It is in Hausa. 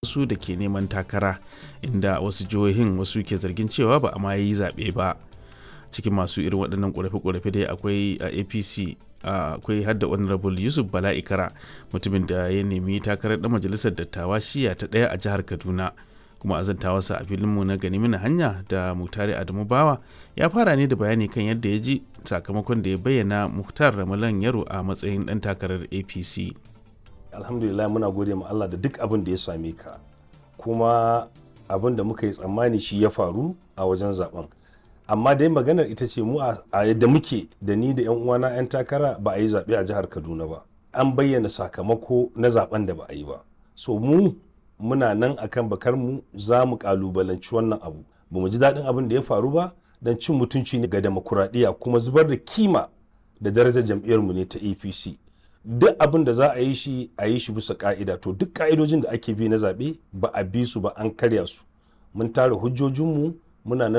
wasu da ke neman takara inda wasu jihohin wasu ke zargin cewa ba a ma yi zaɓe ba cikin masu irin waɗannan ƙorafe-ƙorafe dai akwai a apc akwai hadda honorable yusuf bala ikara mutumin da ya nemi takarar ɗan majalisar dattawa shiya ta ɗaya a jihar kaduna kuma azantawarsa a filinmu na gani mina hanya da mutare adamu bawa ya fara ne da bayani kan yadda ya ji sakamakon da ya bayyana muhtar ramalan yaro a matsayin ɗan takarar apc alhamdulillah muna gode ma allah da duk abin da ya same ka kuma abin da muka yi tsammani shi ya faru a wajen zaben amma dai maganar ita ce mu a yadda muke da ni da 'yan uwana 'yan takara ba a yi zaɓe a jihar kaduna ba an bayyana sakamako na zaben da ba a yi ba so mu muna nan akan bakar mu za mu kalubalanci wannan abu ba mu ji daɗin abin da ya faru ba don cin mutunci ne ga demokuraɗiyya kuma zubar da kima da darajar jam'iyyar mu ne ta apc duk abin da za a yi shi a yi shi bisa ka'ida to duk ka'idojin da ake bi na zaɓe ba a bi su ba an karya su mun tara hujjojinmu muna nan